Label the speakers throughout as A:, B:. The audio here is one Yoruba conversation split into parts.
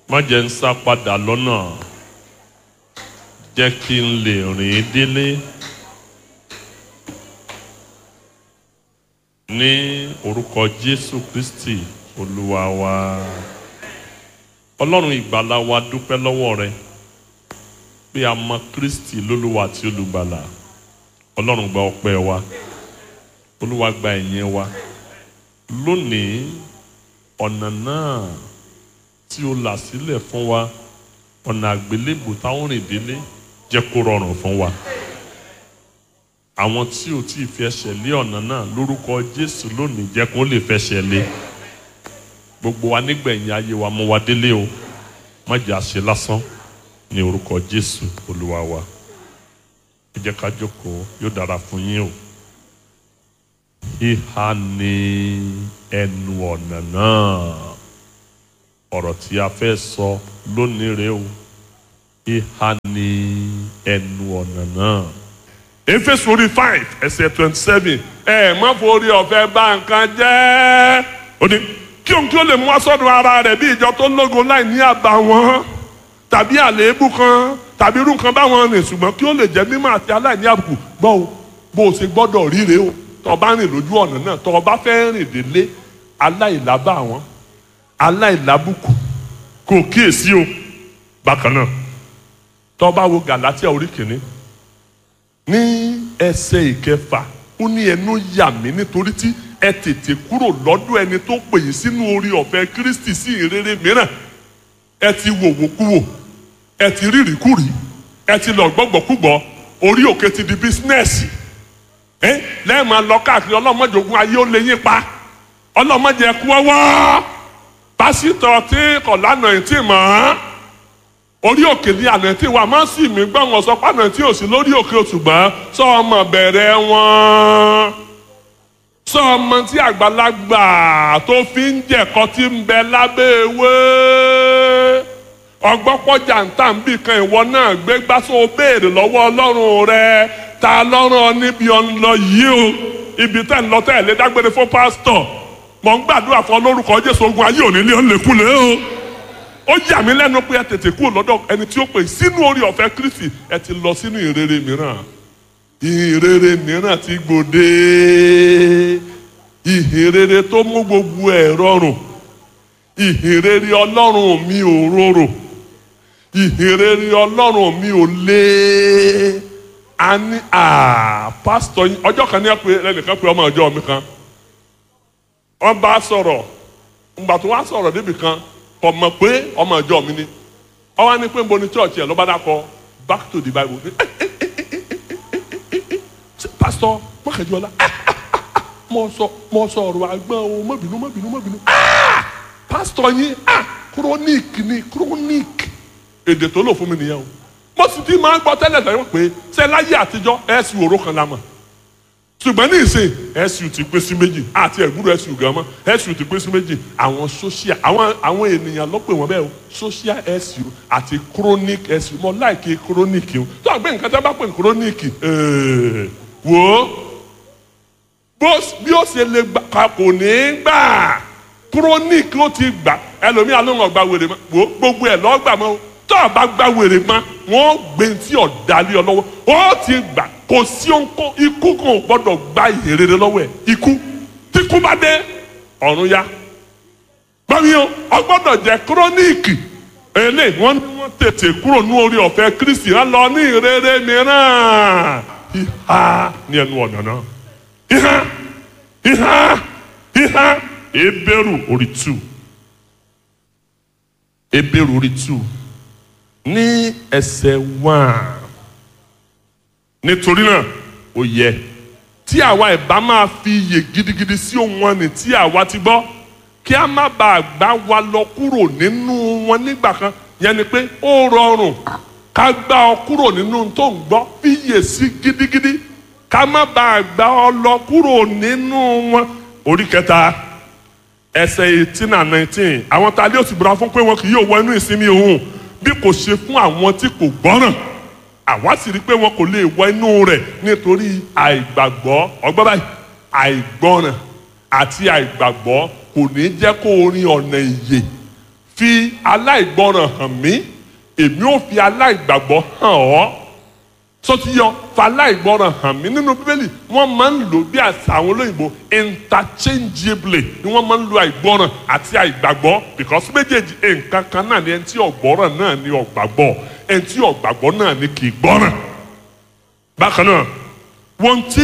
A: má jẹ́ ń sá padà lọ́nà jẹ́ kí n lè rìn délé ní orúkọ Jésù Kristi Olúwa wa Ọlọ́run ìgbàlà wa dúpẹ́ lọ́wọ́ rẹ pé a mọ Kristi lólúwa àti olùgbàlà Ọlọ́run gba ọpẹ́ wa Olúwa gba ìyìn wa lónìí ọ̀nà náà tí o là sílẹ̀ fún wa ọ̀nà àgbélébù táwọn rìn délé jẹ́ kó rọrùn fún wa. àwọn tí o tí ì fi ẹsẹ̀ lé ọ̀nà náà lórúkọ Jésù lónìí jẹ́ kó lè fẹsẹ̀ lé. gbogbo wa nígbẹ̀yìn ayé wa mú wa délé o má jẹ́ àṣẹ lásán ní orúkọ Jésù Olúwa wa. ẹ jẹ́ ká jókòó yóò dára fún yín o. ìhà ni ẹnu ọ̀nà náà ọ̀rọ̀ tí a fẹ́ sọ lónìí rèé o ìhà ni ẹnu ọ̀nà náà. Éfésù orí five ẹsẹ̀ twenty seven ẹ má forí ọ̀fẹ́ bà nǹkan jẹ́ ó ní kí òun kí ó lè mú wá sọ́dọ̀ ara rẹ̀ bí ìjọ tó lógo láì ní àbàwọ́n tàbí àléébù kan tàbí irú nǹkan báwọn rìn ṣùgbọ́n kí ó lè jẹ́ mímọ́ àti aláìní àbùkù gbọ́ o bó o ṣe gbọ́dọ̀ ríre o tó o bá rìn lójú ọ̀nà náà tó o bá fẹ́ rìn délé aláìlábà wọn aláìlábùkù kò kíyèsí o bákan náà tó bá wo Gàlátíà orí kìíní ní ẹsẹ̀ ìkẹfà ó ní ẹnu yà mí nítorí tí ẹ tètè kúrò lọ́dọ̀ ẹni tó pè yín sínú orí ọ̀fẹ́ Kristi sí ìrere mìíràn ẹ ti wòwòkúwò ẹ ti rírìkúrì ẹ ti lọ gbọ́gbọ́kúgbọ́ orí òkè ti di bísínẹ́sì ẹ lẹ́ẹ̀ máa lọ káàkiri ọlọ́mọdé ogun ayé ó lè yín pa ọlọ́mọdé ẹ̀kú ọwọ́ pásítọ̀ tí kò lánàá ẹ̀ tí mọ̀ ọ́n orí òkè ní àná tí wà má sì mí gbọ́ wọn sọ pàánà tí ò sí lórí òkè òṣùgbọ́n sọ ọmọ bẹ̀rẹ̀ wọn sọ ọmọ tí àgbàlagbà tó fi ń jẹ̀kọ́ tí ń bẹ lábẹ́ ewé ọgbọ́pọ̀jà ń tà ń bì kan ìwọ náà gbé gbásó béèrè lọ́wọ́ ọlọ́run rẹ ta lọ́rùn ọ níbi ọ̀n lọ yìí o ibi tẹ́ ń lọ tẹ́ ẹ̀ lé dágbére fún pásítọ̀ mọ̀ ń gbàdúrà fún lórúkọ jésù ogun ayé òní lé ọ̀lẹ́kùnlé o ó yà mí lẹ́nu pé ẹ tètè kúrò lọ́dọ̀ ẹni tí ó pè sínú orí ọ̀fẹ́ kristi ẹ ti lọ sínú ìrere mìíràn ìrere mìíràn ti gbòde ìhìnrere tó mú gbogbo ẹ̀ rọrùn ìhìnrere ọlọ́run mi ò rorò ìhìnrere ọlọ́run mi ò lé a ní pásítọ̀ ọjọ́ kan ní ẹ pé ẹnìkan pé ọmọ ọjọ́ mi kan wọ́n bá sọ̀rọ̀ ǹgbà tó wá sọ̀rọ̀ débi kan kò mọ̀ pé ọmọ ìjọ mi ni ó wá ní pé nbo ni church yẹn ló bá dákọ back to the bible pastor mọ̀kànjọ́lá mo sọ mo sọ ọ̀rọ̀ àgbọn o má bínú má bínú má bínú pastor yín chronic ni chronic èdè tó lò fún mi nìyẹn o mo sì ti máa ń gbọ́ tẹ́lẹ̀ tẹ́lẹ̀ pé ṣé láyé àtijọ́ ẹ̀sìn òró kan la mọ̀ ṣùgbọ́n ní ìsìn ẹ̀sùn ti pín sí méjì àti ẹ̀gbúrò ẹ̀sùn gan mọ́ ẹ̀sùn ti pín sí méjì àwọn social àwọn àwọn ènìyàn ló pè wọ́n bẹ́ẹ̀ o social ẹ̀sùn àti chronic ẹ̀sùn mọ́ láìkí chronic o tó àgbẹ̀ nǹkan tẹ́ bá pè ní chronic wò ó bí ó ṣe lè gbà kò ní í gbà chronic ló ti gbà ẹlòmíà ló ń ọgbà wèrè mọ́ wò ó gbogbo ẹ̀ lọ́ọ́ gbà mọ́ o tó a bá gbà wèrè mọ́ wọ́n gbé tí ọ̀dàlẹ́ ọ lọ́wọ́ ó ti gbà kò sí ohun ikú kan ò gbọ́dọ̀ gba ìhèrèrè lọ́wọ́ ẹ̀ ikú tí kú bá dé ọ̀run ya gbọ́mi o ọgbọ́dọ̀ jẹ́ kúrónìkì èlé wọ́n ní wọ́n tètè kúrò ní orí ọ̀fẹ́ Kristi á lọ ní ìrere mìíràn ìhà ní ẹnu ọ̀nà náà ìhà ìhà ìhà ebéèrú orí tù ebéèrú orí tù ní ẹsẹ̀ wán nítorí náà ó yẹ tí àwa ìbá máa fi iyè gidigidi sí ohun wọn ni tí àwa ti gbọ́ kí a má bàa gbá wa lọ kúrò nínú wọn nígbà kan yẹn ni pé ó rọrùn ká gbá ọ kúrò nínú tó ń gbọ́ fi iyè sí gidigidi ká má bàa gbá ọ lọ kúrò nínú wọn orí kẹta ẹsẹ̀ eighteen and nineteen àwọn tá a lé òsì búra fún pé wọn kì yóò wọ inú ìsinmi òun bí kò ṣe fún àwọn tí kò gbọ́ràn àwa sì rí i pé wọn kò lè wọ inú rẹ̀ nítorí àìgbàgbọ́ ọgbọ́n báyìí àìgbọ́ràn àti àìgbàgbọ́ kò ní jẹ́ kó o rin ọ̀nà ìyè fi aláìgbọràn hàn mí èmi ò fi aláìgbàgbọ́ hàn ọ́ sọtiyọ faláìgbọràn hàn mí nínú bíbélì wọ́n máa ń lò bí àṣà àwọn olóyìnbó interchangeably ni wọ́n máa ń lo àìgbọràn àti àìgbàgbọ́ because méjèèjì nǹkan kan náà ni ẹni tí ọ̀gbọ́ràn náà ni ọ̀gbàgbọ́ ẹni tí ọ̀gbàgbọ́ náà ni kì í gbọ́ràn. bákan náà wọ́n tí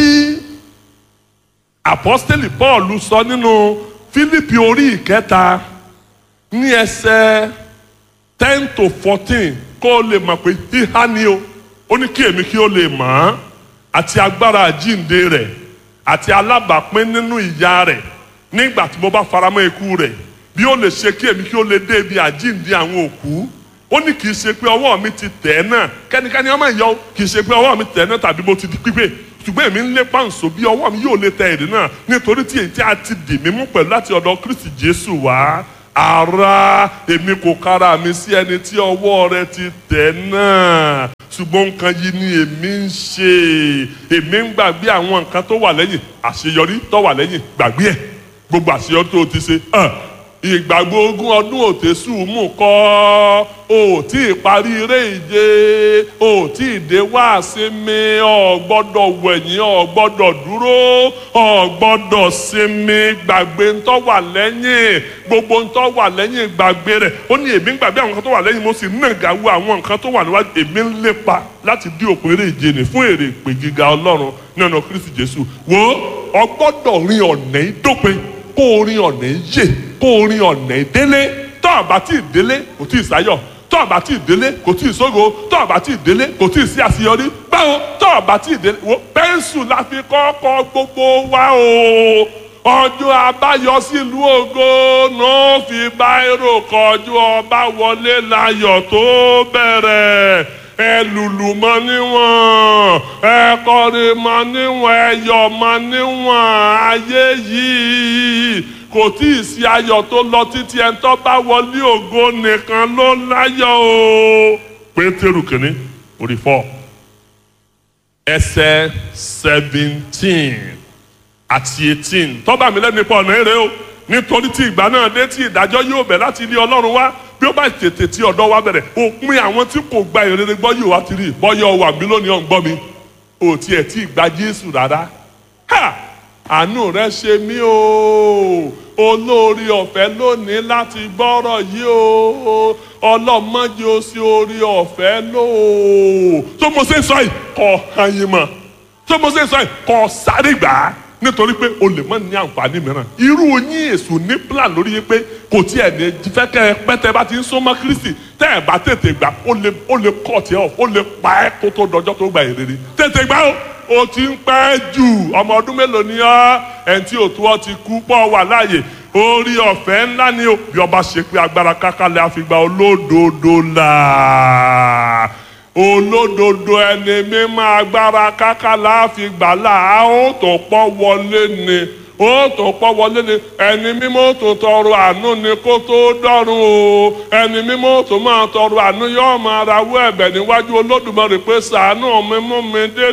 A: apọ́sítélì Paul sọ nínú Fílípì orí ìkẹta ní ẹsẹ̀ ten to fourteen kó o lè mọ̀ pé híhá ni o ó ní kí èmi kí ó lè mọ̀ ọ́n àti agbára àjíǹde rẹ̀ àti alábàápín nínú ìyà rẹ̀ nígbà tí mo bá faramọ́ ikú rẹ̀ bí ó lè ṣe kí èmi kí ó lè dé ibi àjíǹde àwọn òkú ó ní kì í ṣe pé ọwọ́ mi ti tẹ̀ ẹ́ náà kẹ́nikẹ́ni ọmọ ìyá o kì í ṣe pé ọwọ́ mi tẹ̀ ẹ́ náà tàbí mo ti di pípé ṣùgbọ́n èmi ń lé pàǹsó bí ọwọ́ mi yóò lè tẹ èrè náà nítorí tí èyí tí a ti dì mí mú pẹ̀lú láti ọ̀dọ̀ Kristi Jésù wá ara èmi kò kára mi sí ẹni tí ọwọ́ rẹ̀ ti tẹ̀ náà ṣùgbọ́n nǹkan yìí ni èmi ń ṣe èmi ń gbàgbé àwọn nǹkan tó wà lẹ́yìn àṣeyọrí tó wà lẹ́yìn gbàgbé ẹ̀ gbogbo àṣeyọrí tó o ti ṣe ìgbàgbọ́ ogún ọdún òtẹ́sù mú kọ́ o tí ì parí eré ìje o tí ì dé wá sinmi o gbọ́dọ̀ wẹ̀yìn o gbọ́dọ̀ dúró o gbọ́dọ̀ sinmi gbàgbé ńtọ́ wà lẹ́yìn gbogbo ńtọ́ wà lẹ́yìn gbàgbé rẹ̀ ó ní èmi ń gbàgbé àwọn nǹkan tó wà lẹ́yìn mo sì nàgà wo àwọn nǹkan tó wà níwájú èmi ń lépa láti dí òpin eré ìje nì fún èrè ìpè gíga ọlọ́run ní ọ̀nà Kristi Jésù wo o gbọ́dọ̀ rin ọ̀nà ìdópin kó o rin ọ̀nà yé kó o rin ọ̀nà ìdélé tó àbá tí ì délé kò tí ì sáyọ̀ tó àbá tí ì délé kò tí ì sógo tó àbá tí ì délé kò tí ì sí àṣeyọrí báwo tó àbá tí ì délé wo pẹ́ńsù la fi kọ́kọ́ gbogbo wa o ọjọ́ abáyọ sílùú ògo náà fi báírò kọjú ọba wọlé láyọ̀ tó bẹ̀rẹ̀ ẹ lùlù mọ níwọ̀n ẹ kọrin mọ níwọ̀n ẹ yọ̀ mọ níwọ̀n ayé yìí kò tí ì sí ayọ̀ tó lọ títí ẹ̀ ń tọ́ bá wọlé ògo nìkan ló láyọ̀ o. pétérù kìíní orí fọ́ ẹsẹ̀ seventeen àti eighteen tọ́ba mi lẹ́nu ipò ọ̀nà èrè o nítorí tí ìgbà náà dé tí ìdájọ́ yóò bẹ̀ láti ilé ọlọ́run wá bí ó bá tètè tí ọ̀dọ́ wa bẹ̀rẹ̀ òpin àwọn tí kò gba ìrere gbọ́ yóò wá ti rí bọ́yọ̀ wà mí lónìí ọ̀ ń gbọ́ mi ò tiẹ̀ tí ì gba Jésù rárá ha àánú rẹ ṣe mí o olórí ọ̀fẹ́ lónìí láti gbọ́rọ̀ yìí o ọlọ́mọdé o sí orí ọ̀fẹ́ lò ó tó mo ṣe sọ yìí kọ́ hanyin mọ́ tó mo ṣe sọ yìí kọ́ sáré gbà á nítorí pé o lè má ní àǹfààní mìíràn irú yín èṣù ní plan lórí yín pé kò tiẹ̀ ní fẹ́ kẹ́ ẹ pẹ́tẹ́ bá ti ń sọ́mọ́ Kristi tẹ́ ẹ bá tètè gbà ó lè ó lè kọ́ tiẹ̀ ọ̀ ó lè pa ẹ́ kó tó dọjọ́ tó gba ìrere tètè gbà ó o ti ń pẹ́ jù ọmọ ọdún mélòó ni ọ́ ẹni tí òtún ọ ti kú pọ̀ wà láàyè orí ọ̀fẹ́ ńlá ni o bí ọba ṣe pé agbára kákálẹ̀ àfìgbà olódodo là olódodo ẹni mímọ́ agbára kákálẹ̀ àfìgbà là á ó tó pọ̀ wọlé ni ó tó pọ̀ wọlé ni ẹni mímọ́ tó tọrọ àánú ni kó tó dọ́run o ẹni mímọ́ tó máa tọrọ àánú yóò máa rawọ́ ẹ̀bẹ̀ níwájú olódùmarè pé ṣàánú mi mú mi dé